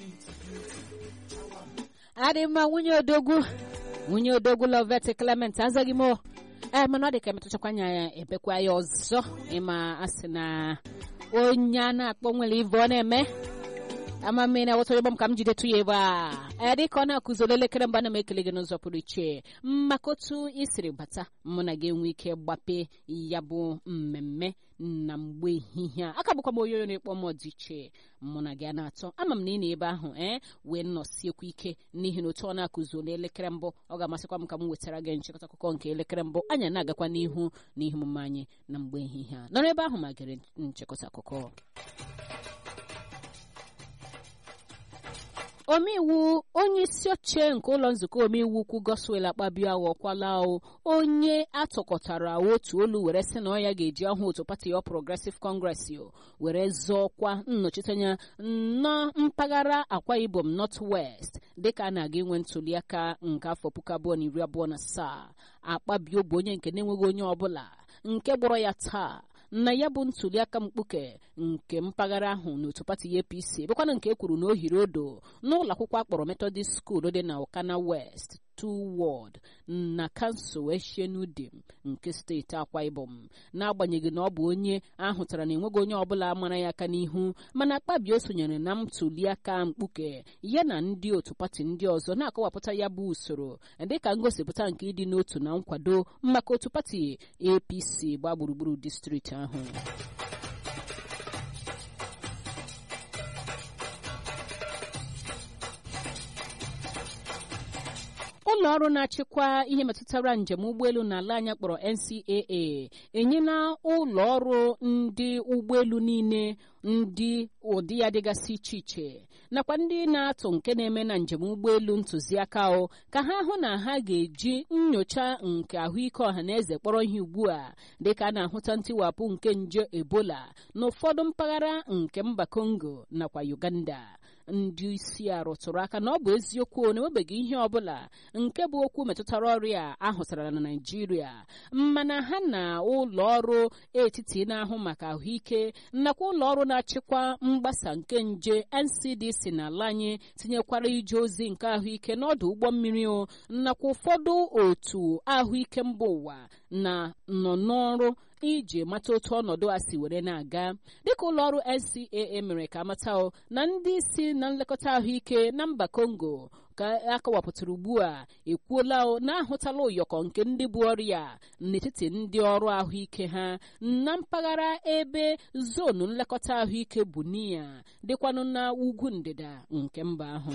adị mma nwunye odogwu nwunye odogwu lovet clement azaghị m ee mana ọ dị ka emetụchakwa anya ya ebekwa ya ọzọ ịma asị na onye a na-akpọ nwere ive ọ na-eme ama mmiri na wụtara m ka m jidetu ya ebe a ee dịka ọ na-akụziri elekere mgbe ana m ekele gị n'ụzọ pụrụ iche maka otu isiri bata mụ na gị enwe ike gbape ya bụ mmemme na mgbe ehihie a aka bụkwa m onye onye na-ekpọ m dị iche mụ na gị a na-atọ ama m na ị na ebe ahụ ee wee nọsiekwa ike n'ihi na otu ọ na-akụzi n'elekere mbụ ọ ga-amasịkwa m ka m wetara gị nchịkọta akụkọ nke elekere mbụ anyị na-agakwa n'ihu n'ihe omume anyị na mgbe ehihie a nọrọ ebe ahụ ma gere nchịkọta akụkọ omeiwu onye isi oche nke ụlọ nzukọ omeiwu ukwu goswel akpabio aghọkwala onye atụkọtara otu olu were sị na ọ ya ga-eji ọhụụ otu pati ọ progressive congress were zọọkwa nnọchiteanya na mpaghara akwa ibom north west dịka a na-aga inwe ntuliaka nke afọ puku abụọ na iri abụọ na asaa akpabio bụ onye nke na-enweghị onye ọbụla nke gbọrọ ya taa na ya bụ ntuliaka mkpuke nke mpaghara ahụ n'otu pati apc bụkwana nke e kwuru na o hiri odo n'ụlọ akwụkwọ akpọrọ methodist school dị na okana west two ward na kansụl eshenudim nke steeti akwa ibom n'agbanyeghị na ọ bụ onye ahụtara na enweghị onye ọbụla mara ya aka n'ihu mana akpabio sonyere na ntuliaka mkpuke ya na ndị otu pati ndị ọzọ na-akọwapụta ya bụ usoro dịka ngosipụta nke ịdị n'otu na nkwado maka otu pati apc gbaa gburugburu distrikti ahụ ụlọ ọrụ na-achịkwa ihe metụtara njem ụgbọelu n'ala anya kpọrọ ncaa enyela ụlọ ọrụ ndị ụgbọelu niile ndị ụdị ya dịgasị iche iche nakwa ndị na-atụ nke na-eme na njem ụgbọelu ntụziaka o ka ha hụ na ha ga-eji nyocha nke ahụike ọha na eze kpọrọ ihe ugbu a dịka a na-ahụta ntiwapụ nke nje ebola n'ụfọdụ mpaghara nke mba kongo nakwa uganda ndị isi a rụtụrụ aka na ọ bụ eziokwu na enwebeghị ihe ọbụla nke bụ okwu metụtara ọrịa ahụtara na naijiria mana ha na ụlọ ọrụ etiti na-ahụ maka ahụike nakwa ụlọ ọrụ na-achịkwa mgbasa nke nje ncdc n'ala anyị tinyekwara ije ozi nke ahụike n'ọdụ ụgbọ mmiri o nakwa ụfọdụ otu ahụike mba ụwa na nọ n'ọrụ iji mata otu ọnọdụ a si were na-aga dịka ụlọọrụ ncaa mere ka amata na ndị isi na nlekọta ahụike na mba kongo ka akọwapụtara ugbu a ekwuola na ahụtala ụyọkọ nke ndị bụ ọrịa n'etiti ndị ọrụ ahụike ha na mpaghara ebe zonu nlekọta ahụike bụ niya dịkwanụ na ugwu ndịda nke mba ahụ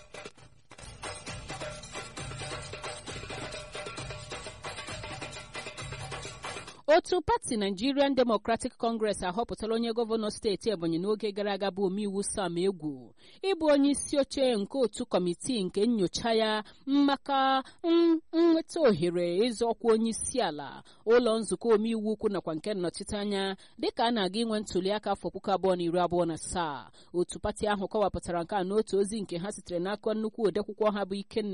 otu pati nigerian democratic congress ahọpụtala onye gọvanọ steeti ebonyi n'oge gara aga bụ omeiwu sam egwu ịbụ onye isi oche nke otu kọmitii nke nyocha ya maka nnweta ohere ịzọ ọkwa onye isi ala ụlọ nzukọ omeiwu ukwu nakwa nke nnọchiteanya dịka a na-aga inwe ntuliaka afọ puku abụọ na iri abụọ na asaa otu pati ahụ kọwapụtara nke a n'otu ozi nke ha sitere n'aka nnukwu odekwụkwọ ha bụ ikenna